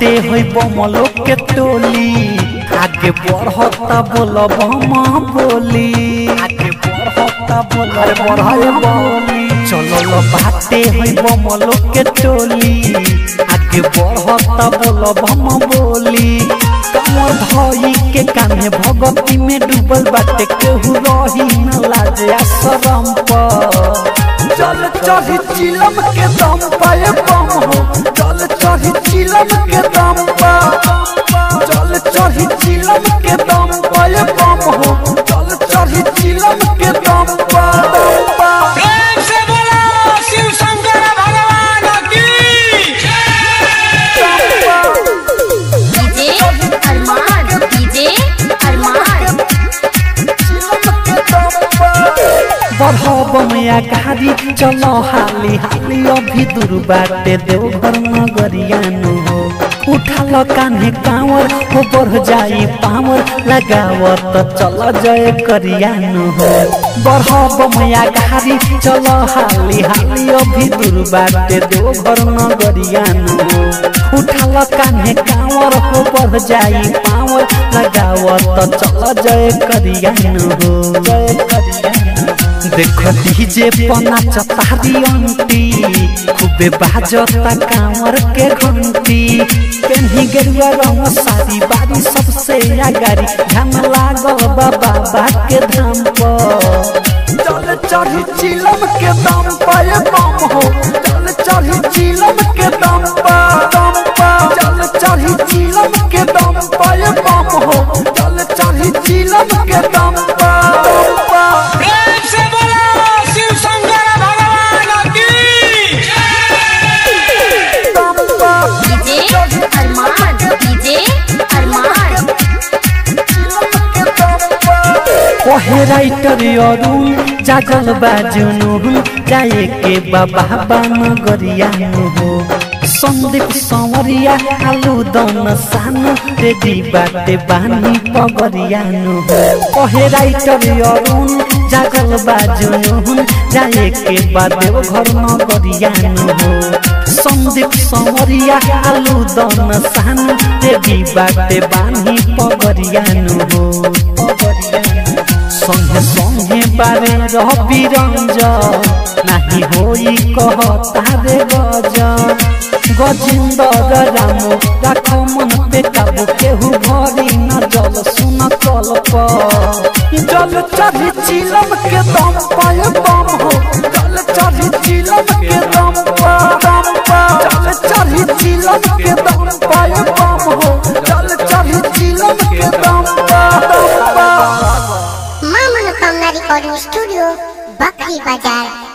बाटे होई बमलो के टोली आगे बढ़ता बोलब हम बोली आगे बढ़ता बोलब बढ़ाए बोली चलो बाटे होई बमलो के टोली आगे बढ़ता बोलब हम बोली कमर धई के कान्हे भगती में डूबल बाटे केहू रही न लाजे आ शरम पर चल चढ़ी चिलम के दम पाए बम हो चल चढ़ी चिलम के दम पा चल चढ़ी चिलम के दम पाए बम हो चल चढ़ी चिलम के दम पा दम पा प्रेम से बोलो शिव शंकर भगवान की डीजे अरमान डीजे अरमान बढ़ब मैया गाड़ी चलो हाली हाली अभी दूर बाटे देवघर नगरियानु हो उठल कान्हे कांवर हो बढ़ जाई पावर लगावत चल जय करियानु हो बढ़ब मैया गाड़ी चलो हाली हाली अभी दूर बाटे देवघर नगरियानु हो उठल कान्हे कांवर हो बढ़ जाई पावर लगावत चल जय करियानु हो जय करियानु देख डीजे पना चतारी अंटी खूबे बाजता कांवर के घंटी पेन्ही गेरुआ रंग सारी बारी सबसे आगारी ध्यान लागल बा बाबा के धाम पर चल चढ़ी चिलम के दम पाए बम हो चल चढ़ी चिलम के दम पा दम पा चल चढ़ी चिलम के दम पाए बम हो चल चढ़ी चिलम के दम पा दम पा प्रेम से बोलो शिव शंकर भगवान की दम पा डीजे अरमान डीजे अरमान कहे राइटर अरुण जागल बाजुनु जाए के बाबा बान गरिया हो सन्दीप संवरिया आलू दन सानो रेडी बाटे बानी पगरिया हो कहे राइटर अरुण जागल बाजुनु जाए के बादेव घर नगरिया हो सन्दीप संवरिया आलू दन सानो रेडी बाटे बानी पगरिया हो पगरिया संगे संगे बारे रवि रंजन नाही होई कह तारे गजन गजिंदर राम राख मन पे काबू केहू भरी न जल सुन कल्प जल चढ़ी चिलम के दम पाए बम हो जल चढ़ी चिलम के दम पा दम पा जल चढ़ी चिलम के दम पाए बम हो जल चढ़ी चिलम के दम पा दम पा मां मनोकामना रिकॉर्डिंग स्टूडियो बकरी बाजार